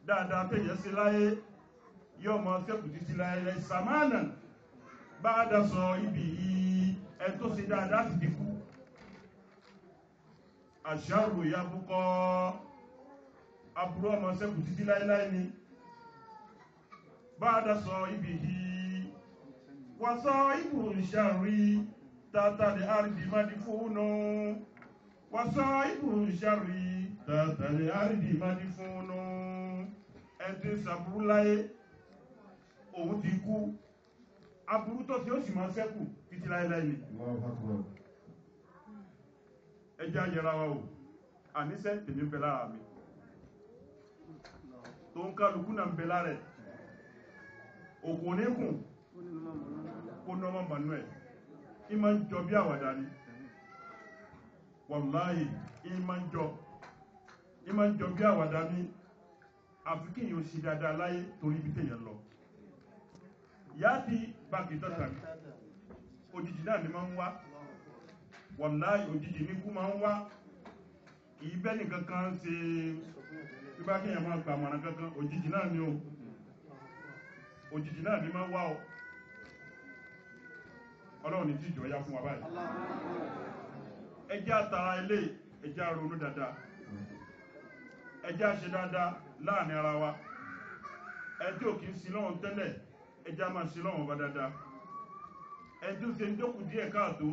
dáadáa tẹ̀yẹ sí láyé yóò mọ sẹ́kù títí láyé rẹ̀ sàmánà bá a dá sọ ibi yìí ẹ tó ṣe dáadáa sì dínkù àṣàrò ìyàbùkọ aburú ọmọ sẹ́kù títí láéláé ni bá a dá sọ ibi yìí wọ́n sọ ibù ìṣàrí tàtàlẹ̀ àrídì má di fóònù wọ́n sọ ibù ìṣàrí tàtàlẹ̀ àrídì má di fóònù ẹ ti sàbúrú láyé òun ti kú aburú tó ti ó sì máa sẹ́kù títí láéláé ni ẹjẹ́ ayẹra wa o àníṣẹ́ tèmi ń bẹ lára mi tó ń kálukú náà ń bẹ lára ẹ̀ òkú oníkùn kó nọ́mọ manuel ìmọ̀ ń jọ bí àwàdà ni wàláhì ìmọ̀ ń jọ ìmọ̀ ń jọ bí àwàdà ni àfi kí èèyàn ṣe dáadáa láyé torí ibi téèyàn lọ yáàdì báàgì dọ́tà òjijì náà ni máa ń wá wàláì òjijì ní kú máa ń wá kìí bẹ́ nìkan kan ṣe bí bá kíyàn máa gbà mọ̀ràn kankan òjijì náà ni o òjijì náà ni máa ń wá o ọlọ́run ní jíjọ ya fún wa báyìí ẹjẹ́ àtàrà ilé ẹjẹ́ àrònú dáadáa ẹjẹ́ àṣẹ dáadáa láàrin ara wa ẹjẹ́ òkè ń sin lọ́wọ́n tẹ́lẹ̀ ẹjẹ́ a máa sin lọ́wọ́n bá dáadáa ẹjẹ́ òsè ń dókù díẹ̀ káàtó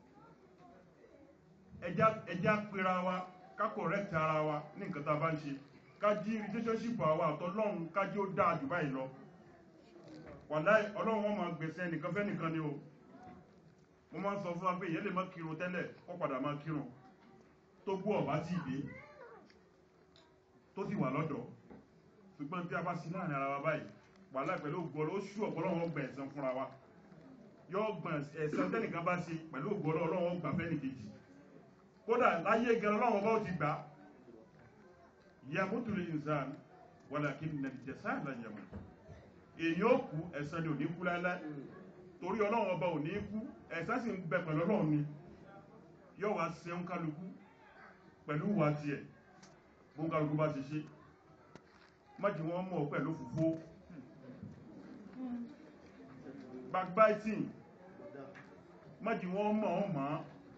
ẹjá pera wa ká correct ara wa ní nǹkan tá a bá ń ṣe ká jí relationship àwa àtọlọ́run ká jí ó dáa jù báyìí lọ wàláì ọlọ́run wọn máa gbèsè nìkan fẹ́ nìkan ni o mo máa ń sọ fún wa pé ìyẹn lè má kírun tẹ́lẹ̀ kó padà máa kírun tó gbọ́ ọ̀bá tí ì dé tó sì wà lọ́dọ̀ ṣùgbọ́n tí a bá sí láàrin ara wa báyìí wàláì pẹ̀lú ògbọ́lọ́ ó ṣú ọ̀pọ̀lọ́wọ́ gbà ẹ̀san fúnra wa yóò gbà ẹ̀san tẹ́nìkan bá ṣe pẹ̀lú ògbọ́lọ́ ọlọ́wọ́ gbà fẹ́ nìkejì kódà láyé gẹ̀rọ láwọn bá ti gbà yamutu lè nzan walakin na jẹsà la yamu èyí ó kú ẹ̀san ni ò ní kú láíláí torí ọlọ́run ọba ò ní kú ẹ̀san sì ń bẹ pẹ̀lú ọlọ́run ni yóò wá ṣe ń kálukú pẹ̀lú ìwà tiẹ̀ bó ń kálukú bá ṣe ṣe májì wọn mọ̀ pẹ̀lú fùfó backbiting májì wọn mọ̀ ọ́ mọ̀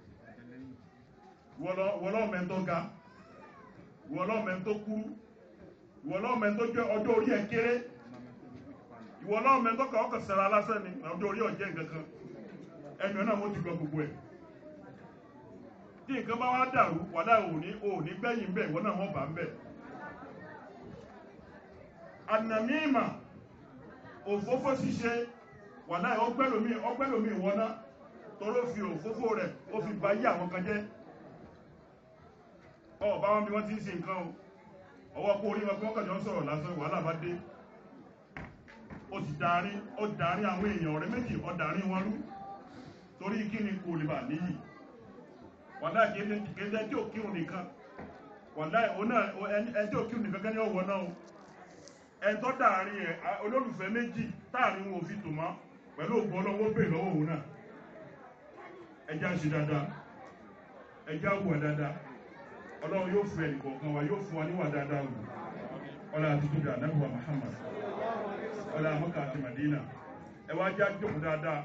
ọ́ wọlọ́mẹ́ tó ga ìwọlọ́mẹ́ tó kúrú ìwọlọ́mẹ́ tó jẹ́ ọjọ́ orí ẹ̀ kéré ìwọlọ́mẹ́ tó kà ọkọ̀ sẹ́ra lásán ni ọjọ́ orí ọ̀jẹ́ nǹkankan ẹnu ẹ̀ náà mo ti gbọ́ gbogbo ẹ̀ tí nǹkan bá wá dàrú wàdà òní òní gbẹ̀yìn bẹ̀ ìwọ náà wọ́n bá ń bẹ̀ ànàmíìmà òfófó ṣíṣe wàdà ọgbẹ́lómi ọgbẹ́lómi ìwọ́ná toró fi òfófó rẹ̀ ó fi bá yí àwọn kan jẹ́ ọba wọn bí wọ́n ti ń ṣe nǹkan o ọwọ́ kó orí wọn pé wọ́n kàjọ ń sọ̀rọ̀ lásán wàhálà bá dé ó sì darí ó darí àwọn èèyàn ọ̀rẹ́ méjì ó darí wọn rú torí kí ni kò lè bà níyì wàhálà kéde tí ò kírun nìkan wàhálà ẹni tí ò kírun nìkan kẹ́ni ọ̀wọ́ náà ẹni tó darí ẹ olólùfẹ́ méjì táàrin wọn ò fi tò mọ́ pẹ̀lú ògbọ́n ọlọ́wọ́ bèè lọ́wọ́ òun náà ẹjá ṣe dáadáa ẹjá wà dáadáa ọlọ́run yóò fẹ́ ìkọ̀ọ̀kan wa yóò fún wa níwà dáadáa wù ọlá àti tóbi ànábùwà Muhammad ọlá àmọ́kà àti Madina ẹ wá já jókòó dáadáa.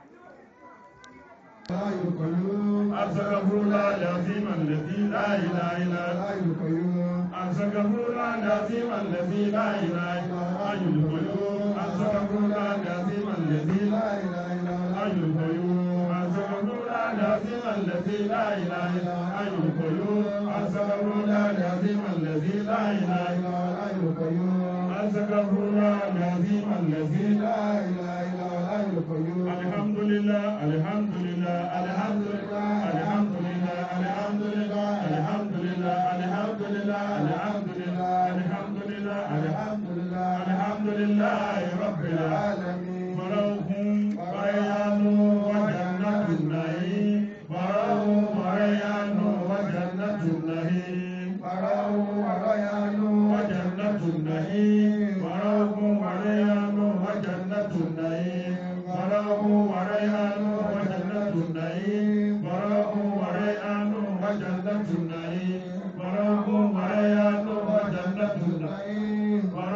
Asagafurula lazima lezi la ilaha illa Asagafurula lazima lezi la ilaha illa Ayul Qayyum Asagafurula lazima lezi la ilaha illa Ayul Qayyum Asagafurula lazima lezi la ilaha illa Ayul Qayyum Asagafurula lazima lezi la ilaha illa Ayul Qayyum Asagafurula lazima lezi la ilaha illa Ayul Qayyum Alhamdulillah Alhamdulillah Alhamdulillah Alhamdulillah Alhamdulillah Alhamdulillah Alhamdulillah Alhamdulillah Alhamdulillah Alhamdulillah Alhamdulillah Rabbil Alamin Barahum Barayanu wa Jannatun Na'im Barahum Barayanu wa Jannatun Na'im Barahum Barayanu wa Jannatun Na'im Barahum Barayanu wa Jannatun Na'im Barahum Barayanu wa Jannatun Na'im Barahum Barayanu wa Jannatun Na'im Barahum Barayanu wa Jannatun Na'im